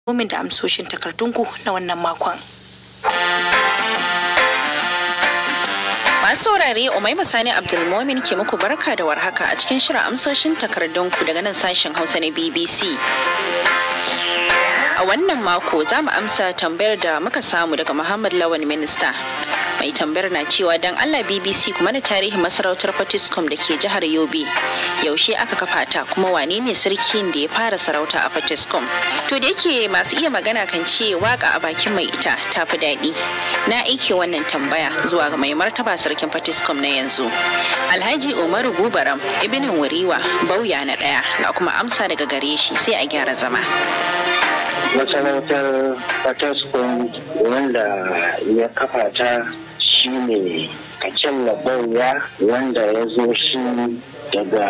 min da amsoshin takardunku na wannan makon. Masu saurare Umaima Sani Abdulmomin ke muku barka da warhaka a cikin shirin amsoshin takardunku daga nan sashen Hausa na BBC. A wannan mako za mu amsa tambayar da muka samu daga Muhammad Lawan Minista. Mai tambayar na cewa don Allah BBC kuma na tarihin masarautar Fatiskum da ke jihar Yobe. Yaushe aka kafa ta kuma wane ne sarkin da ya fara sarauta a Fatiskum? To da yake masu iya magana kan ce waka a bakin mai ita ta fi daɗi. Na aike wannan tambaya zuwa ga mai martaba sarkin Fatiskum na yanzu. Alhaji Umaru Gubaram Ibn Wuriwa Bauya na ɗaya ga kuma amsa daga gare shi sai a gyara zama. masarautar fataskun wanda ya kafa ta shi ne kacin labauya wanda ya zo shi daga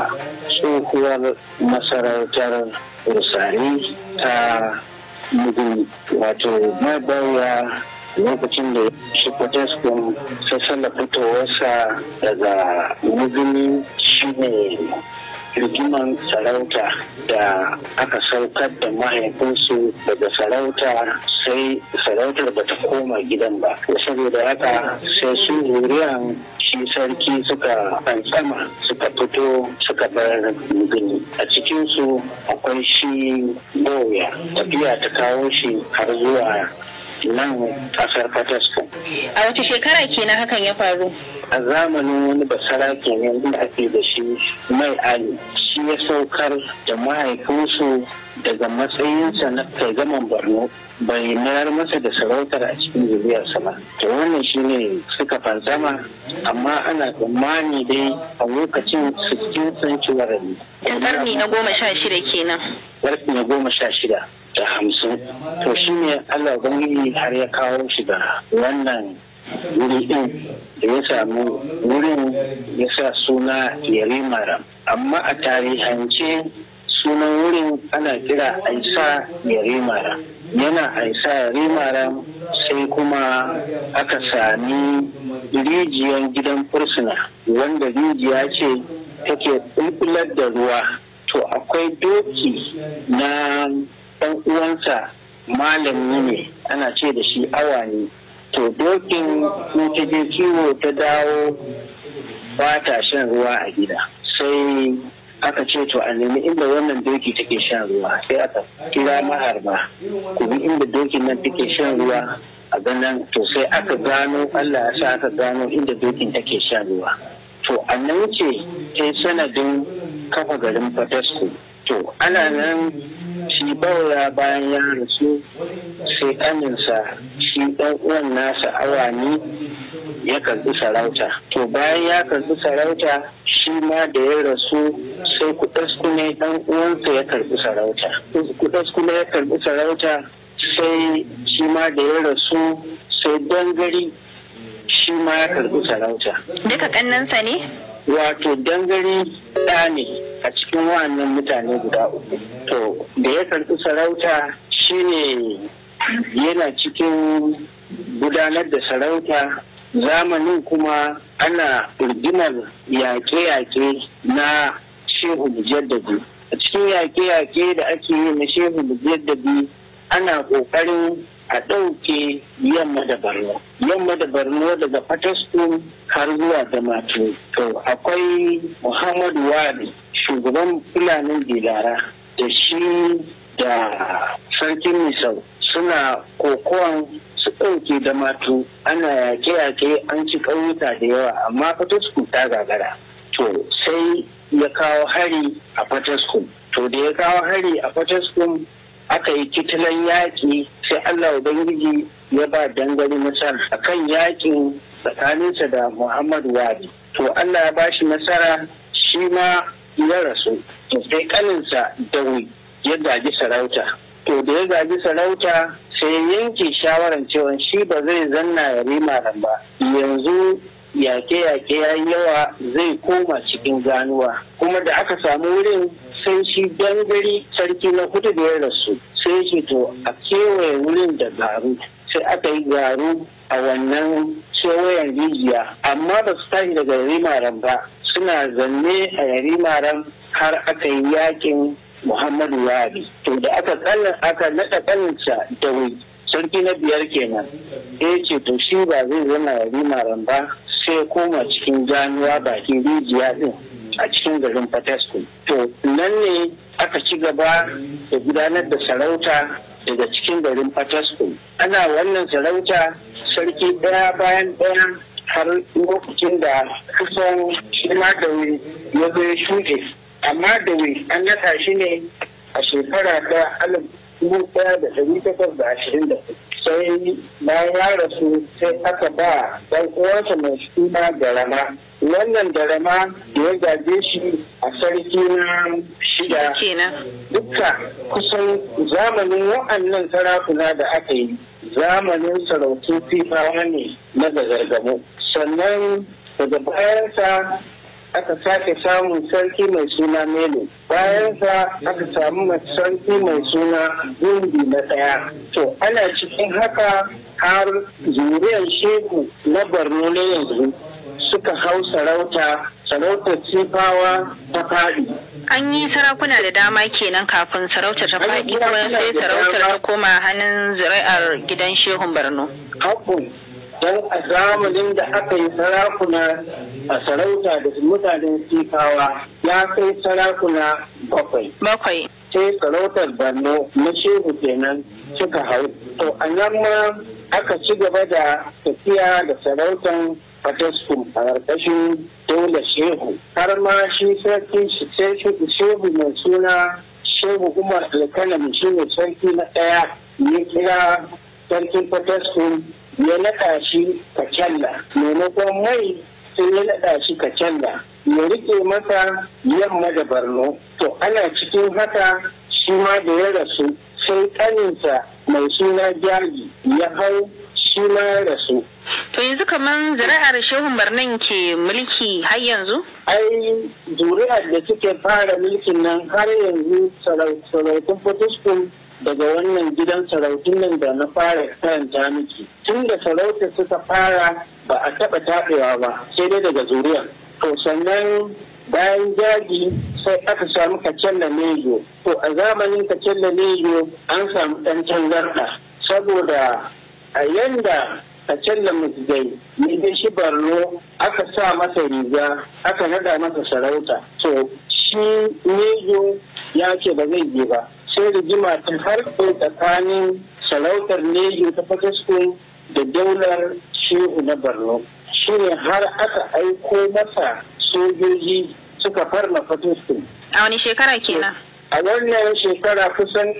tsohuwar masarautar rusari ta mugu wato mabauya lokacin da shi fataskun sassala fitowarsa daga muguni shi ne rigiman sarauta da aka saukar da mahaifinsu daga sarauta sai sarautar ba ta koma gidan ba saboda haka sai su zuriyan shi sarki suka fantsama suka fito suka bar gini a cikinsu akwai shi boya tafiya ta kawo shi har zuwa nan kasar Fataskun. A wace shekara kenan hakan ya faru? A zamanin wani basara kenan da ake da shi mai ali shi ya saukar da mahaifinsu daga matsayinsa na kaigaman Borno bai mayar masa da sarautar a cikin zuriyarsa ba. To wannan shi ne suka fansama amma ana tsammani dai a lokacin 16 century ne. Ƙarni na goma sha shida kenan. Ƙarni na goma sha shida. da hamsin to shi ne allah ubangiji har ya kawo shi da wannan wuri din da ya samu wurin ya sa suna yarimara amma a tarihance sunan wurin ana kira aisa yarimara yana aisa yarimara sai kuma aka sami rijiyar gidan fursuna wanda rijiya ce take bulbular da ruwa to akwai doki na ɗan uwansa malami ne ana ce da shi awa ne to dokin in ta je kiwo ta dawo ba ta shan ruwa a gida sai aka ce to a nemi inda wannan doki take shan ruwa sai aka kira maharba ku bi inda dokin nan take shan ruwa a ganin to sai aka gano allah ya sa aka gano inda dokin take shan ruwa to a nan ce ta sanadin kafa garin fatasku to ana nan shi bauya bayan ya rasu sai ƙaninsa shi ɗan uwan nasa awani ya karɓi sarauta to bayan ya karɓi sarauta shi ma da ya rasu sai kudaskune ɗan uwansa ya karɓi sarauta kudaskune ya karɓi sarauta sai shi ma da ya rasu sai dangari shi ma ya karɓi sarauta Duka ƙannansa ne? wato dangari ɗa ne a cikin wa'annan mutane guda uku to da ya karɓi sarauta shine yana cikin gudanar da sarauta zamanin kuma ana rigimar yaƙe-yaƙe na shehu mujaddadi a cikin yaƙe-yaƙe da ake yi na shehu mujaddadi ana ƙoƙarin a ɗauke yamma da barno yamma da barno daga fataskun har zuwa damatu to akwai muhammadu wari shugaban fulanin dilara da shi da sarkin misau suna kokowan su ɗauke damatu ana yaƙe-yaƙe an ci ƙauyuka da yawa amma fataskun ta gagara to sai ya kawo hari a fataskun to da ya kawo hari a fataskun aka yi kitilan yaƙi sai Allah Ubangiji ya ba dangane nasara a kan yaƙin tsakaninsa da Muhammadu Wadi. To Allah ya ba shi nasara shi ma ya rasu. To sai kaninsa Dawi ya gaji sarauta. To da ya gaji sarauta sai yanke shawaran cewa shi ba zai zanna ya rima ba. Yanzu yaƙe-yaƙe ya yawa zai koma cikin ganuwa. Kuma da aka samu wurin sai shi dangare sarki na hudu da ya rasu sai shi to a kewaye wurin da garu sai aka yi garu a wannan kewayen rijiya amma ba su tashi daga rimaran ba suna zanne a rimaran har aka yi yakin muhammadu wari to da aka aka naɗa ƙaninsa da sarki na biyar kenan ya ce to shi ba zai zama rimaran ba sai koma cikin ganuwa bakin rijiya din a cikin garin Fatasku. To nan ne aka ci gaba da gudanar da sarauta daga cikin garin Fatasku. Ana wannan sarauta sarki ɗaya bayan ɗaya har lokacin da kusan shi ma da ya zo ya shuɗe. Amma da an naɗa shi ne a shekara ta alif dubu ɗaya da ɗari takwas da ashirin da sai bayan ya rasu sai aka ba ɗan uwansa mai suna garama wannan garama da ya gaje shi a sarki na shida dukka kusan zamanin wa'annan sarakuna da aka yi zamanin sarautun fifawa ne na gagargamo sannan daga bayansa aka sake samun sarki mai suna melo bayansa aka samu sarki mai suna gundi na ɗaya to ana cikin haka har zuriyar shehu na borno na yanzu suka hau sarauta sarautar sifawa ta faɗi. An yi sarakuna da dama kenan kafin sarautar ta faɗi kuma sai sarautar ta koma hannun zuri'ar gidan shehun Borno. Hakun don a zamanin da aka yi sarakuna a sarauta da mutanen sifawa ya kai sarakuna bakwai. Bakwai. Sai sarautar Borno na shehu kenan suka hau. To a nan ma aka ci gaba da tafiya da sarautar Fataskum a ƙarƙashin dole shehu. Har ma shi sarki shehu mai suna shehu Umar Alkanami shi ne sarki na ɗaya ya kira sarkin Fataskum ya naɗa shi kacalla maimakon mai sai ya naɗa shi kacalla ya rike masa yamma da barno to ana cikin haka shi ma da ya rasu sai ƙaninsa mai suna jari ya hau shi ma ya rasu To yanzu kamar zuri'ar shehun barnan ke mulki har yanzu? ai zuri'ar da suke fara mulkin nan har yanzu sarautun Fortescue daga wannan gidan sarautun nan da na fara karanta miki tun da sarauta suka fara ba a taɓa taɓewa ba sai dai daga zuriya to sannan bayan jagi sai aka samu kacella nejo to a zamanin kacella nejo an samu ɗan tangarɗa saboda a yanda kacella musgai ne shi barno aka sa masa riga aka nada masa sarauta to shi nejo ya ce ba zai je ba sai rigima ta harko tsakanin sarautar nejo ta fataskun da daular shehu na borno shine har aka aiko masa sojoji suka farma fataskun A wani shekara kenan? a wannan shekara kusan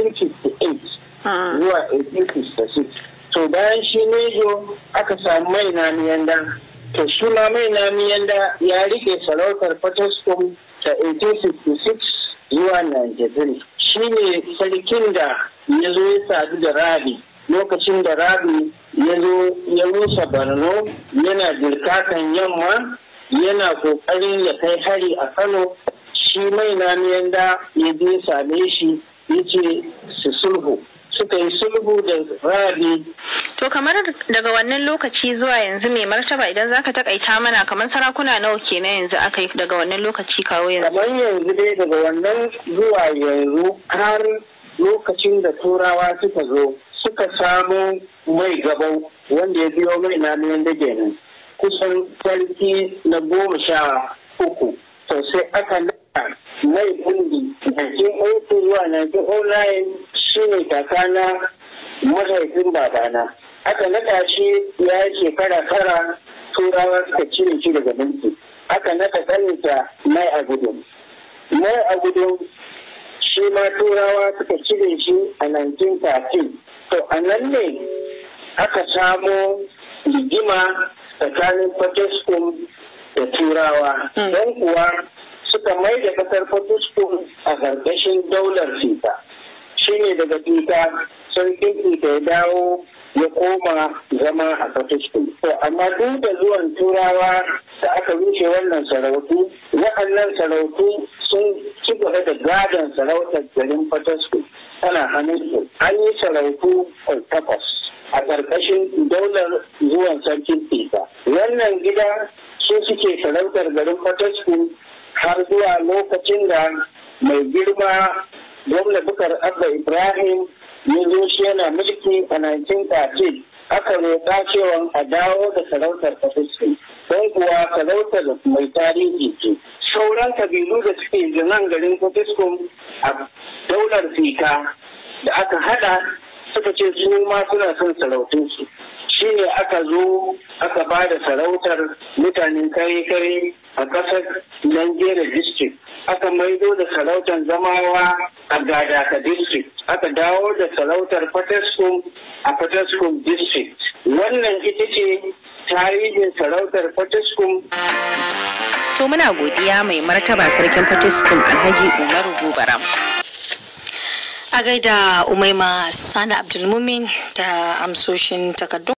1858 zuwa 1856 to bayan shi nejo aka samu mai namiyanda to shi ma mai namiyanda ya rike sarautar fataskun ta 1866 zuwa 93 shi ne sarkin da ya zo ya sadu da rabi lokacin da rabi ya zo ya rusa barno yana dirkakan yamma yana kokarin ya kai hari a kano shi mai namiyan da ya je same shi ya ce su sulhu suka yi sulhu da rabi To kamar daga wannan lokaci zuwa yanzu mai martaba idan zaka takaita mana kamar sarakuna nawa kenan yanzu aka yi daga wannan lokaci kawo yanzu. kamar yanzu dai daga wannan zuwa yanzu har lokacin da turawa suka zo suka samu mai gabau wanda ya biyo mai namiyan da kenan kusan sarki na goma sha uku to sai aka nada mai bundi 1902 zuwa 1909 shine kakana mahaifin babana aka nada shi ya yi shekara tara turawa suka cire shi daga mulki aka nada kaninsa mai a gudun mai a gudun shi ma turawa suka cire shi a 1913 to a nan ne aka samo rigima tsakanin Fortescue da turawa don kuwa suka mai da kasar Fortescue a ƙarƙashin daular fita shi ne daga fita sarkin fita ya dawo ya koma zama a Fortescue to amma duk da zuwan turawa da aka rushe wannan sarautu waɗannan sarautu sun ci gaba da gadon sarautar garin Fortescue tana hannun an yi sarautu takwas a ƙarƙashin daular zuwan sarkin Isa. Wannan gida su suke sarautar garin Fatasku har zuwa lokacin da mai girma gwamna bukar abba ibrahim ya zo shi yana mulki a 1913 aka roƙa cewa a dawo da sarautar fatiskum don kuwa sarautar mai tarihi ce sauran kabilu da suke nan garin fatiskum a daular fika da aka hada suka ce su ma suna son sarautunsu shi ne aka zo aka ba da sarautar mutanen kare-kare a ƙasar Nigeria district aka maido da sarautar zamawa a gadaka district aka dawo da sarautar fataskum a fataskum district wannan ita ce tarihin sarautar fataskum To muna godiya mai martaba sarkin fatiskum Alhaji Umaru Gobaram. A gaida Umaima Sani Abdulmumin da amsoshin takardun